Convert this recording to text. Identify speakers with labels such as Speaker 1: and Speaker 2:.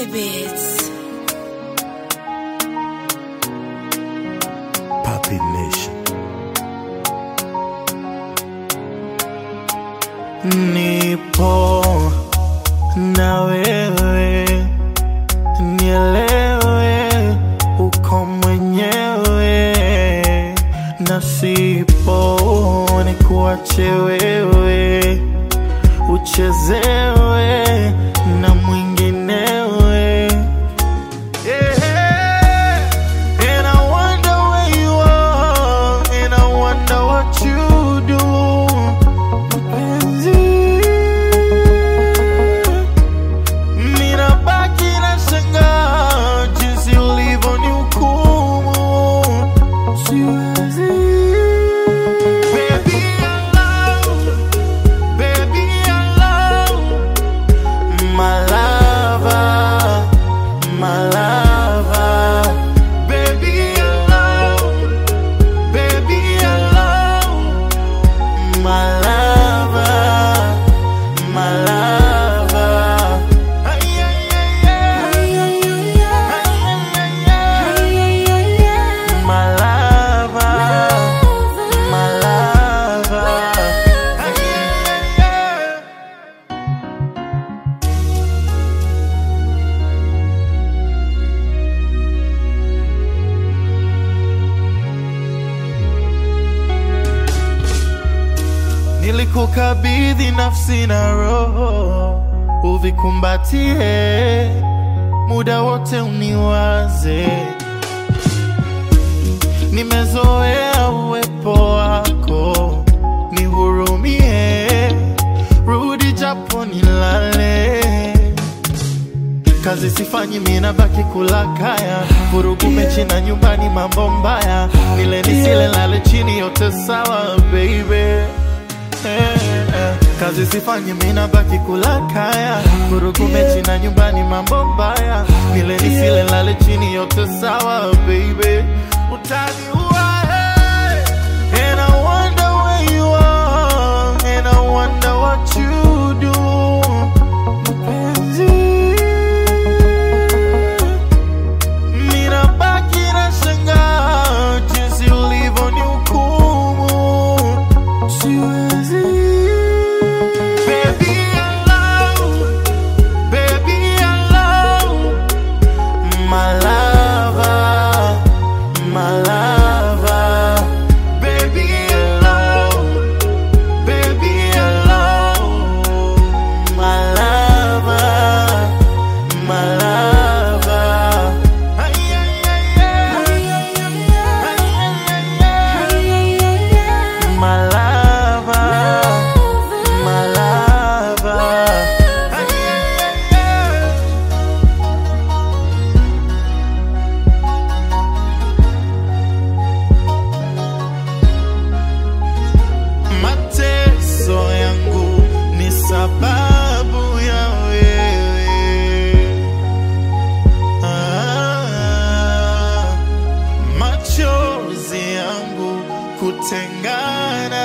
Speaker 1: Gilly Beats.
Speaker 2: Puppy Nation. Nipo na wewe, nielewe, uko mwenyewe, na sipo nikuache wewe, uchezewe na mwinginewe. Yeah. And I wonder where you are, and I wonder what you do. Mpenzi, ninabaki nashangaa jinsi ulivyonihukumu. Siwezi. Baby, I love, baby, I love my lover, my lover. Baby, I love, baby, I love my lover, my lover. Ay, ay, ay, ay. Ay, ay, ay, ay. My lover, my lover. Ay, ay, ay, ay. Nilikukabidhi nafsi na roho, uvikumbatie muda wote, uniwaze. Nimezoea uwepo wako, nihurumie, rudi japo nilale. Kazi sifanyi, mina baki kula kaya, vurugu mechi na nyumbani, mambo mbaya, nile nisile, lale chini, yote sawa baby. Eh, eh. Kazi sifanyi mina baki kula kaya Vurugu mechi na nyumbani mambo mbaya Nile nisile lale chini yote sawa baby Utaniua hey. And I wonder where you are And I wonder what you do Mpenzi Ninabaki nashangaa jinsi ulivyonihukumu Siwezi. Baby, I love, baby, I love my lover, my lover. Baby, I love, baby, I love my lover, my lover. Ay, ay, ay, ay. Ay, ay, ay, ay. My lover, my lover. Ay, ay, ay, ay. Mateso yangu ni sababu ya wewe. Ah, machozi yangu kutengana